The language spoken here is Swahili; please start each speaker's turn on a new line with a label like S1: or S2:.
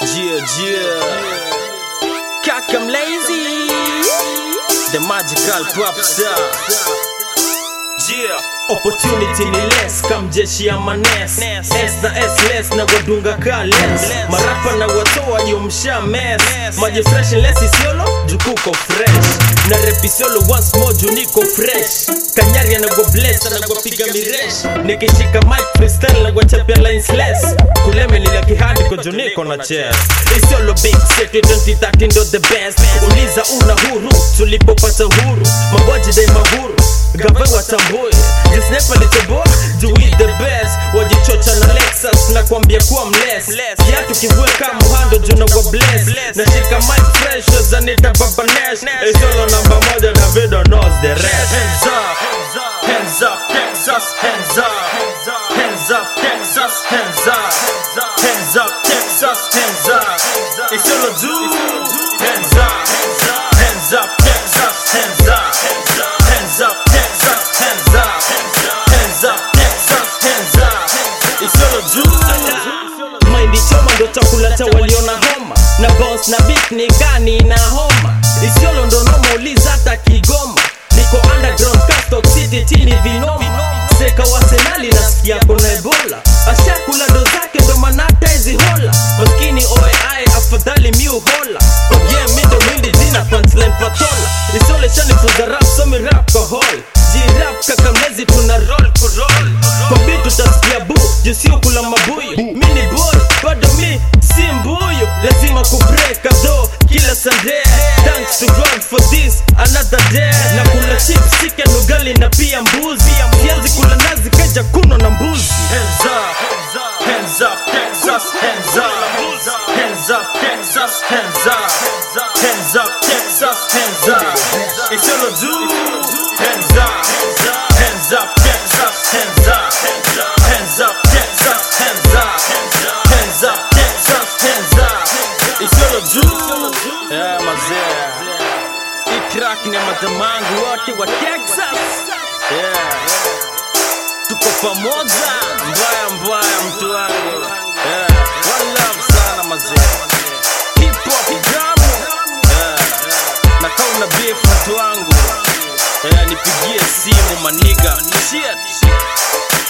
S1: Yeah, yeah. Kakam Lazy. The magical pop star. Yeah. Opportunity ni less kam jeshi ya manes S na S less na wadunga ka less Marapa na watoa yumsha mess Maji fresh less isiolo jukuko fresh Na rap isiolo once more juu niko fresh Kanyari anagwa bless anagwa piga miresh Nikishika mic freestyle na chapia lines less Kuleme nila kihadi kwa juu niko na chest Isiolo big city 2013 ndo the best Uliza una huru tulipopata huru Maboji dai mahuru Gave watambue Jisnepa litoboa juu we the best Wajichocha na Lexus na kuambia kuwa mless Kiatu kivue kama muhando juu na wa bless Nashika mic fresh zanita baba Nash Isolo namba moja na video knows the rest Hands up, hands up, Texas, hands up Hands up, Texas, hands up Hands up, Texas, hands up Isolo juu, hands up Hands up, Texas, hands up Hands up, Texas, hands up Hands up, Texas, hands up Isolo juu Maindi choma ndo chakula cha waliona homa Na bounce na beat ni gani na homa Isiolo ndo noma uliza hata Kigoma Niko underground Castok City chini vinoma Seka wasenali nasikia kuna ebola Ashakula ndo zake ndo manata hizi hola Maskini oe afadhali miu hola Oh yeah mi ndo mwindi jina punchline patola Isole shanifunza rap so mi rap kwa hall Jirap kakamezi tuna roll ku roll Kwa beat utasikia bu Jusio kula mabuyu Mi ni boy bado mi si mbuyu Lazima kubreak do kila Sunday Thanks to God for this another day Na kula chips chicken ugali na pia mbuzi Sianzi kula nazi kaja kuno na mbuzi Hands up, hands up, Texas, hands up Hands up, Texas, hands up Hands up, Texas, hands up It's all do Hands up, hands up, Texas, hands up Hands up, Texas, hands up Hands up, Texas, hands up It's all do Yeah, mazee Hii track ni ya matamangu wote wa Texas Yeah tuko pamoja mbaya mbaya mtu wangu yeah. One love sana mazee hip hop jamu yeah. na kama una beef mtu wangu yeah, nipigie simu maniga shit